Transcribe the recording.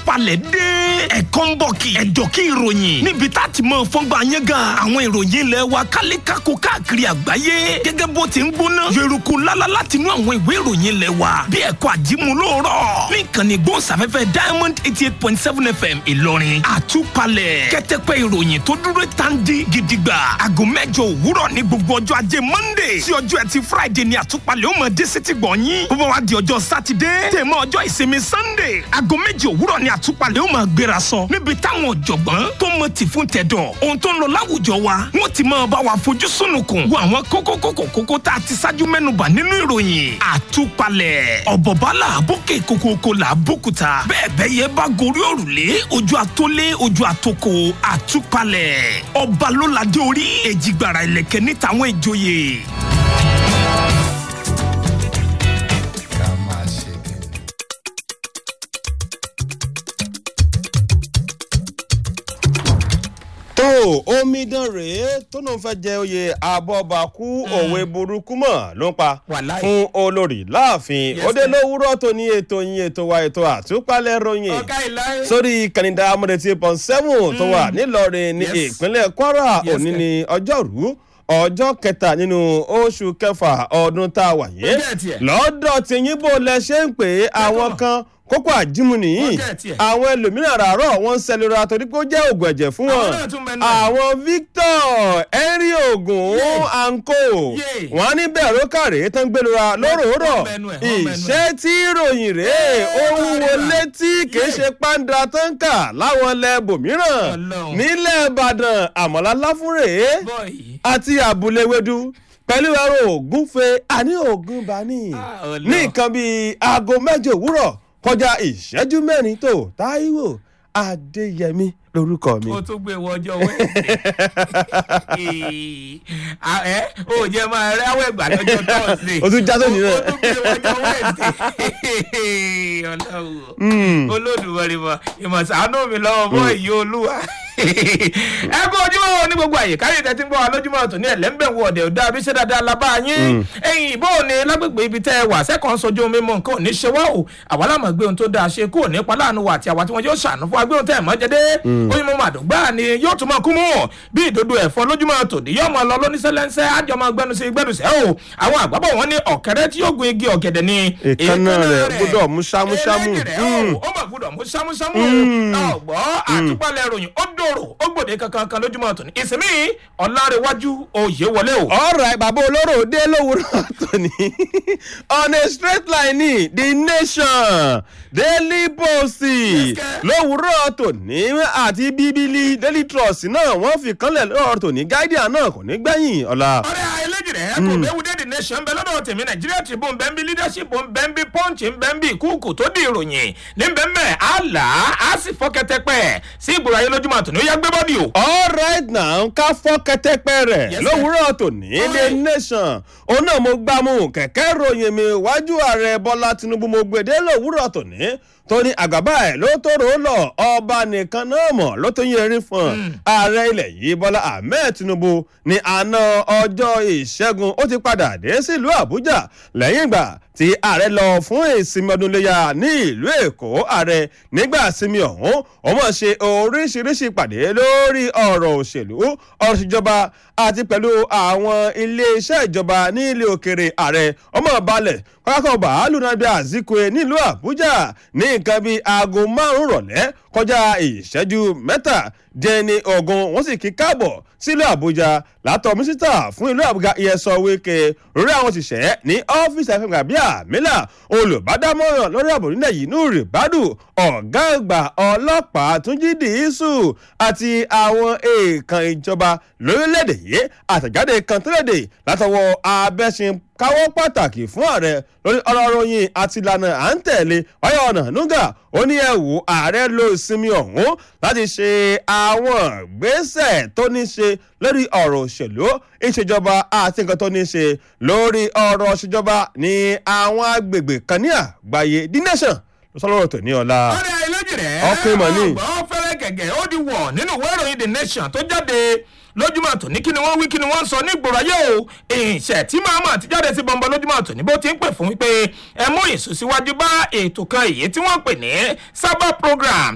àtúpalẹ̀ dé ẹ̀kọ́ ń bọ̀ kì ẹ̀dọ̀ kí ìròyìn níbi tá a ti mọ fọ́ngbà yẹn gan àwọn ìròyìn ilẹ̀ wa kálékáko káàkiri àgbáyé gẹ́gẹ́ bó ti ń gbóná yòrùkú lálá láti inú àwọn ìwé ìròyìn ilẹ̀ wa bí ẹ̀kọ́ àjímú lóòrọ̀ ní ìkànnì gbóhùnsáfẹ́fẹ́ diamond eighty eight point seven fm ìlọrin àtúpalẹ̀ kẹ́tẹ́pẹ́ ìròyìn tó dúró tandi gidigba aago mẹ́jọ òwúrọ̀ ní gbogbo ọjọ́ ajé monday sí ọjọ́ ẹtì friday ní àtúpalẹ̀ ó mọ̀ dé sétí gbọ̀nyìn bó bá wá di ọjọ́ sátidé tèmọ́ ọjọ́ ìsinmi sunday aago méje òwúrọ̀ ní àtúpalẹ̀ ó mọ̀ gbéra sọ níbi táwọn ọ̀jọ̀gbọ́n tó mọ tì fún tẹ̀dọ̀ ohun tó ń lọ láwùjọ wa wọ́n ti máa bá wa fojú sunukun wo àwọn kókó kókó kókó tá a ti ṣáájú mẹ́nubà nínú ìròyìn àtúpalẹ̀ ọ̀bọ̀bálà bókè kókókó là bókúta bẹ́ẹ̀ bẹ́ẹ̀ yẹ bá gorí òrùlé ojú àtólé ojú àtòkò àtúpalẹ̀ ọba ló ládé orí èjìgbàrà ìlẹ̀kẹ̀ níta àwọn ìjòyè. ká máa ṣe kìnnì. tó omidan rèé tó lóun fẹ́ jẹ oyè abọ́bakú òwe burúkú mọ̀ ló ń pa Wàláì. fún olórí láàfin Yes, ó dé sir. lówùúrọ̀ tó ní ètò yín ètò wa ètò àtúpalẹ̀ ròyìn ọ̀gá ìlà sórí kànìdá amúdẹ̀tì pọ̀n seven tó wà nílọrin ní Yes. ìpínlẹ̀ kwara Yes, òní sir. ní ọjọ́rú ọjọ́ kẹta nínú oṣù kẹfà ọdún tá a wà yé Ó jẹ́ tiẹ̀. lọ́dọ̀ tí yín bò lẹ ṣe ń pè é àwọn kan kókó àjímù nìyí Ó jẹ́ tiẹ̀. àwọn ẹlòmíràn àràárọ̀ wọ́n ń sẹlẹ̀ra torí pé ó jẹ́ ògùn ẹ̀jẹ̀ fún Àwọn wọn náà tún mẹ́nu ẹ̀. àwọn victor henry ogun Yeah. anko Yeah. wọn á ní bẹ́ẹ̀ ló kàrè tán gbẹlura lóròórọ̀ Wọ́n mẹ́nu ẹ̀, wọ́n mẹ́nu ẹ̀. ìṣẹ́ tí ìròyìn rèé ó wúwo létí kì í ṣe pàǹdà tó ń kà láwọn ilẹ̀ bòmíràn Ọlọ́run. nílẹ̀ ìbàdàn àmọ́lá láfúrè bọ́ọ̀yì. àti àbúlé wedu pẹ̀lú ẹ̀rọ ògúnfe àní ògùn bani Ah, Ọlọ́run. ní nǹkan bíi aago mẹ́jọ òwúrọ̀ kọjá ìṣẹ́jú mẹ́rin tó táíwò adéyẹmí lórúkọ mi. o tún gbé wọ ọjọ́ wẹ́ẹ̀sì ẹ o jẹ máa rẹ awọ ẹgbà lọ́jọ́ tọ́sí. O tún já sóni náà. o tún gbé wọ ọjọ́ wẹ́ẹ̀sì ọlọ́wọ́ olódùmọ̀rì mọ̀ ìmọ̀sánú mi lọ́wọ́ bọ́ ìyó olúwa. ẹ kú ojúmọ́ ní gbogbo àyè káyọ̀ tẹ́tí ń bọ̀ wá lójúmọ́ tó ní ẹ̀lẹ́mbẹ̀ wọ ọ̀dẹ̀ ọ̀dà àbíṣẹ́ dáadáa labá yín. ẹ̀yìn ìbò ni lágbègbè ibi tẹ́ ẹ wà sẹ́kọ̀ọ́ sojú mímọ́ nǹkan ò ní ṣe wá o àwa lámọ̀ gbé ohun tó dáa ṣe kúrò nípa láàánú wa àti àwa tí wọ́n yóò ṣàánú fún agbéhùn tẹ́ ẹ̀ mọ́ jẹ́dé oyin mo máa dùgbà ni yóò tún máa kú mú bí ìdodo ẹ̀fọ́ lójúmọ́ tòní yóò máa lọ lóníṣẹ́lẹ́ńsẹ́ àjọ máa gbẹnu sí gbẹdùsẹ́ o àwọn àgbàbọ̀ wọn ní ọ̀kẹ́rẹ́ tí yóò gun igi ọ̀gẹ̀dẹ̀ ni Èékánná rẹ̀ gbọ́dọ̀ mú ṣámúṣámú. eléyìí rẹ̀ Mm. o, ó mà gbọ́dọ̀ mú ṣámúṣámú ọ̀gbọ́ àtúpalẹ̀ ìròyìn ó dòrò ó gbòde kankan kan lójúmọ́ tòní ìsinmi ọ̀làrẹ̀wájú òye wọlé o. ọ̀rọ̀ bàbá olóró dé lówùúrọ̀ tòní on a straight line ní the nation daily post sir. lówùúrọ̀ tòní àti bíbélì daily trust náà wọ́n fi kanlẹ̀ lọ́rọ̀ tòní guardian náà kò ní gbẹ̀yìn ọ̀la. ọ̀rẹ́ eléjì rẹ̀ kò bẹ́ẹ̀ wúdẹ́ the nation bẹ́ẹ̀ lọ́dọ̀ tèmi nàìjíríà tribune bẹ́ẹ̀ bí leadership bẹ́ẹ̀ bí punch bẹ́ẹ̀ bí kúùkù tó di ìròyìn ní bẹ́ẹ̀ mẹ́ àlà á sì fọ́ kẹtẹpẹ́ sí ìgboro ayé lójúmọ́ àtúnú yá gbé bọ́dì o. all right now ká fọ́ kẹtẹ́pẹ́ rẹ̀ Yes, sir. lówùúrọ̀ tòní the Alright. nation òun náà mo gbá mú kẹ̀kẹ́ ròyìn mi wájú ààrẹ bọ́lá tinubu mo gbèdé lówùúrọ̀ tòní tóní àgàbà ẹ̀ ló tóró lọ ọba nìkan náà mọ̀ ló tó yẹ erin fún ààrẹ ilẹ̀ yìí bọ́lá ahmed tinubu ní àná ọjọ́ ìṣẹ́gun ó ti padà dé sílùú àbújá lẹ́yìn ìgbà tí ààrẹ lọ fún ìsinmi ọdún iléyà ní ìlú èkó ààrẹ nígbà ìsinmi ọ̀hún ó mọ̀ ṣe oríṣiríṣi ìpàdé lórí ọ̀rọ̀ òṣèlú ọ̀rọ̀ ìṣèjọba àti pẹ̀lú àwọn iléeṣẹ́ ìjọba ní ilé òkèrè ààrẹ ọmọ balẹ̀ pápákọ̀ bàálù nàbí àzíkwe nílùú àbújá ní nǹkan bíi aago márùn-ún rọ̀lẹ́ kọjá ìṣẹ́jú mẹ́tàdínní ogun wọ́n sì kí káàbọ̀ sílùú àbújá látọ̀ mísítà fún ìlú àbújá ìyẹsọ wíkẹ́ lórí àwọn òṣìṣẹ́ ní ọ́fíìsì àfihàn bíi àmìlà olùbádámọ̀ràn lórí ààbò nílẹ̀ yìí nù rìbádù ọ̀gá àgbà ọlọ́pàá túnjí dìísù àti àwọn èèkàn ìjọba lórílẹ̀‐èdè yìí àtẹ̀jáde kan tẹ́lẹ̀dẹ̀ látọwọ́ abẹ́sìn káwọ́ pàtàkì fún ààrẹ lórí ọ̀rọ̀ ròyìn àti ìlànà à ń tẹ̀lé wáyé ọ̀nà nuga ó ní ẹ̀wù ààrẹ lo ìsinmi ọ̀hún láti ṣe àwọn ìgbésẹ̀ tó ní ṣe lórí ọ̀rọ̀ òṣèlú ìṣèjọba àti nǹkan tó ní ṣe lórí ọ̀rọ̀ ìṣèjọba ní àwọn agbègbè kan ní àgbáyé the nation ló sọ lọ́rọ̀ tó ní ọ̀la. ọ̀rẹ́ eléjì rẹ̀ Ọkùnrin mọ̀ ní. ọgbọ́n fẹ́rẹ́ gẹ̀gẹ̀ ó di wọ̀ nínú ìwé ìròyìn the nation tó jáde lójúmọ̀ tòní kí ni wọ́n wí kí ni wọ́n ń sọ ní ìgboro ayé o ìṣẹ̀ tí màmá ti jáde sí bọ́ńbọ́n lójúmọ̀ tòní bó ti ń pè fún wípé ẹ mú ìsúnsíwájú bá ètò kan èyí tí wọ́n pè ní sábà program